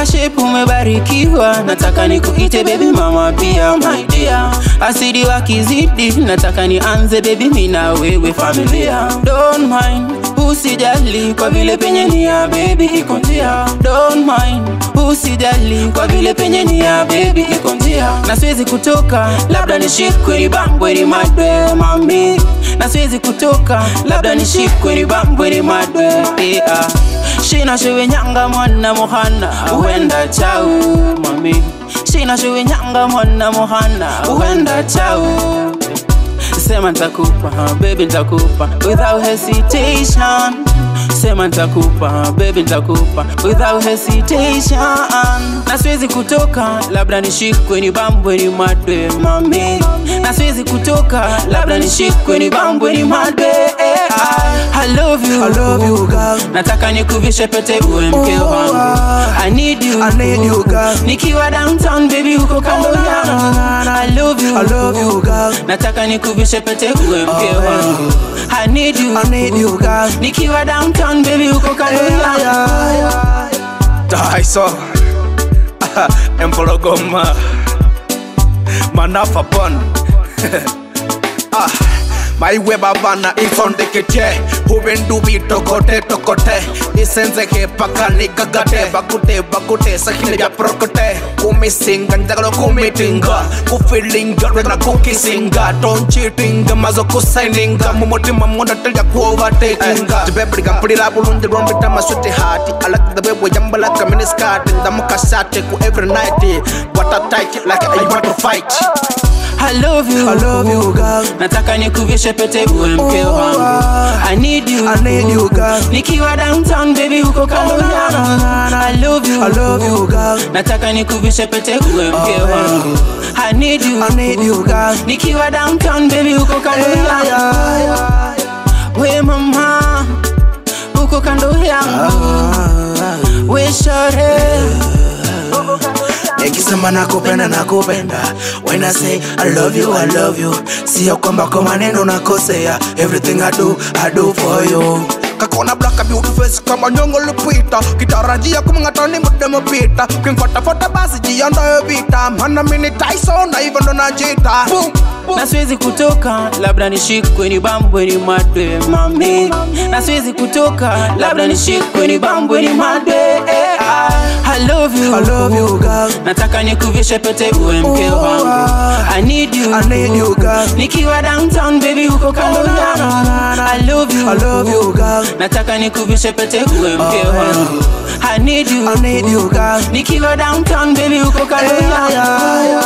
shape umebarikiwa, nataka nikuite baby mama pia my dear. Asidi wakizidi, nataka nianze baby mimi na wewe familia. Don't mind, usijali kwa vile penye ni ya baby iko njia. Don't mind, usijali kwa vile penye ni ya baby iko njia. Na siwezi kutoka, labda nishikwe nibambwe ni madwe mami. Na siwezi kutoka, labda nishikwe nibambwe ni madwe yeah. Shina shewe nyanga mwana muhana uenda chau mami Shina shewe nyanga mwana muhana uenda chau Sema ntakupa baby ntakupa without hesitation Sema ntakupa baby ntakupa without hesitation Na siwezi kutoka labda nishikwe ni bambwe ni madwe mami Na siwezi kutoka labda nishikwe ni bambwe ni madwe I love you, I love you, girl. Nataka nikuvishe pete uwe mke wangu I need you, I need you, girl. Nikiwa downtown baby uko kando yangu I love you, I love you, girl. Nataka nikuvishe pete uwe mke wangu I need you, I need you, girl. Nikiwa downtown baby uko kando yangu Daiso Empologoma Manafa Bon Ah maiwe babana isondekete hubendubi tokote tokote isenzeke pakani kagate bakute bakute sakile bya prokote kumisinga njagalo kumitinga kufilinga regna kukisinga tonchitinga mazo kusaininga mumutima mundatalya kuovatekinga tibebeliga mpulira bulungi lwombita maswiti hati alakida bwebwe jambalaka miniskati ndamukasate ku every night what a tight like I want to fight I love you, I love you, girl. Nataka nikuvishe pete uwe mke wangu I need you, I need you, girl. Nikiwa downtown baby uko kando yangu I love you, I love you, girl. Nataka nikuvishe pete uwe mke wangu I need you, I need you, girl. Nikiwa downtown baby uko kando yangu We mama uko kando yangu We shore nikisema nakupenda nakupenda when I say I love you I love you sio kwamba kwa maneno nakosea everything I do I do for you kakona black beauty face kama nyongo lipita kitarajia kumngatani mudemo pita kimfatafata basi jiandayo vita mana mini Tyson na hivyo ndo najita boom na siwezi kutoka, labda nishikwe ni bambwe ni madwe mami, na siwezi kutoka, labda nishikwe ni bambwe ni madwe eh, ah. I love you, I love you girl nataka nikuvishe pete uwe mke wangu I need you, I need you girl nikiwa downtown baby uko kando yangu I love you, I love you girl nataka nikuvishe pete uwe mke wangu I need you, I need you girl nikiwa downtown baby uko kando yangu